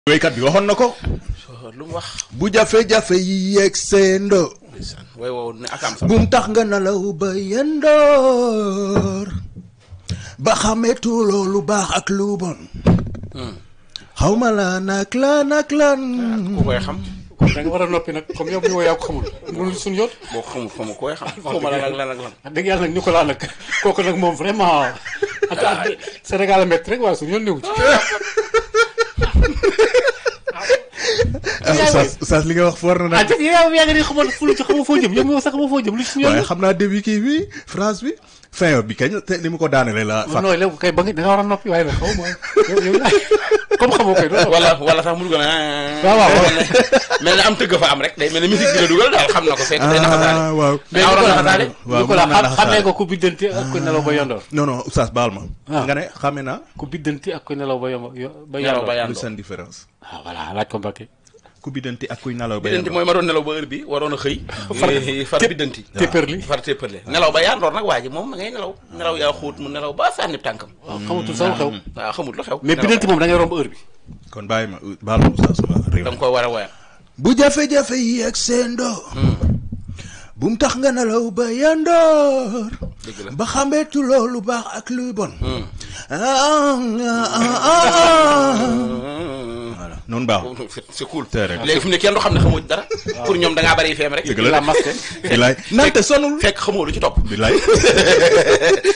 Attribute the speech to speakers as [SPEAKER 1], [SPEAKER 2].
[SPEAKER 1] wéykat bi waxoon na ko
[SPEAKER 2] lu mu wax.
[SPEAKER 1] bu jafe-jafe yi yegg seendo
[SPEAKER 2] ndeysaan way wow ne akaam sax.
[SPEAKER 1] bum tax nga nelaw ba yendoor ba xametu loolu baax ak lu bon xawma la nak la nak lan
[SPEAKER 2] ku koy xam.
[SPEAKER 3] kon da nga war a noppi nag comme yow mi woo yaa ko xamul mënul suñu yoon
[SPEAKER 2] boo ko xamul xamu ku koy xam. xaw ma lan ak lan ak lan.
[SPEAKER 3] wax dëgg yàlla nag Nicolas nag kooku nag moom vraiment ak ak Sénégal a métti rek waaye suñu yoon newu ci
[SPEAKER 1] Oustaz Oustaz li nga wax foor na
[SPEAKER 3] ah
[SPEAKER 1] nag
[SPEAKER 3] dëgg yow yaa ngi ni xamoon fu lu ci xamoo foo jëm yow mi sax xamoo foo jëm lu ci suñu yoon
[SPEAKER 1] waaye xam naa début kii bi phrase bi fin bi kañ te ni mu ko daanele la
[SPEAKER 3] non
[SPEAKER 1] fàtt
[SPEAKER 3] non léegi kay ba nga da nga war a noppi waaye nag xaw ma yow yow comme xamoo koy doon
[SPEAKER 2] wala wala sax mu dugal na.
[SPEAKER 3] waaw waaw waaw.
[SPEAKER 2] mel ne mel ne am tëgg fa am rek day mel ne musique bi la dugal daal xam na ko fekk day naxasaale.
[SPEAKER 1] ah waaw
[SPEAKER 3] mais
[SPEAKER 2] Awra
[SPEAKER 3] Nicolas
[SPEAKER 2] naxasaale.
[SPEAKER 1] waaw
[SPEAKER 3] Nicolas
[SPEAKER 1] mën naa
[SPEAKER 3] xam xamee
[SPEAKER 1] naxasaale.
[SPEAKER 3] nga ku biddanti ak ku nelaw ba yondoor
[SPEAKER 1] non non Oustaz baal ma
[SPEAKER 3] Ah.
[SPEAKER 1] nga ne xame naa
[SPEAKER 3] ku biddanti ak ku nelaw ba yomb ba
[SPEAKER 2] nelaw ba
[SPEAKER 3] yondoor
[SPEAKER 1] lu
[SPEAKER 2] yàndoo.
[SPEAKER 1] seen différence
[SPEAKER 3] ah voilà laaj ko Mbacké
[SPEAKER 1] ku biddanti ak kuy nelaw ba
[SPEAKER 2] biddanti
[SPEAKER 1] yendoor
[SPEAKER 2] mooy ma doon nelaw ba heure bi waroon a xëy. far biddanti.
[SPEAKER 3] téppërli
[SPEAKER 2] far téppërle nelaw ba yandoor nag waa ji moom ma ngay nelaw nelaw yaa xóot mu nelaw ba sànni tànkam.
[SPEAKER 3] waaw xamatul sama xew
[SPEAKER 2] waaw xamut lu xew.
[SPEAKER 3] mais
[SPEAKER 2] nelaw
[SPEAKER 3] biddanti moom da ngay romb heure bi
[SPEAKER 1] kon bàyyi ma baal ma Oustaz ma réew
[SPEAKER 2] da nga koy war a woyal.
[SPEAKER 1] bu jafe-jafe yi ak seendo bum tax nga nelaw ba yandoor
[SPEAKER 2] dëgg la.
[SPEAKER 1] ba xambeetu loolu baax ak luy bon ah ah ah ah voilà noonu baaxul
[SPEAKER 2] c'est cool.
[SPEAKER 1] Tey rek.
[SPEAKER 2] léegi fi mu ne kenn du xam ne xamoo ci dara. pour ñoom da ngaa bari feem rek.
[SPEAKER 1] dëgg la
[SPEAKER 3] la
[SPEAKER 1] de
[SPEAKER 3] masque
[SPEAKER 1] bilaay nante sonul
[SPEAKER 2] fekk xamoo lu ci topp.
[SPEAKER 1] bilaay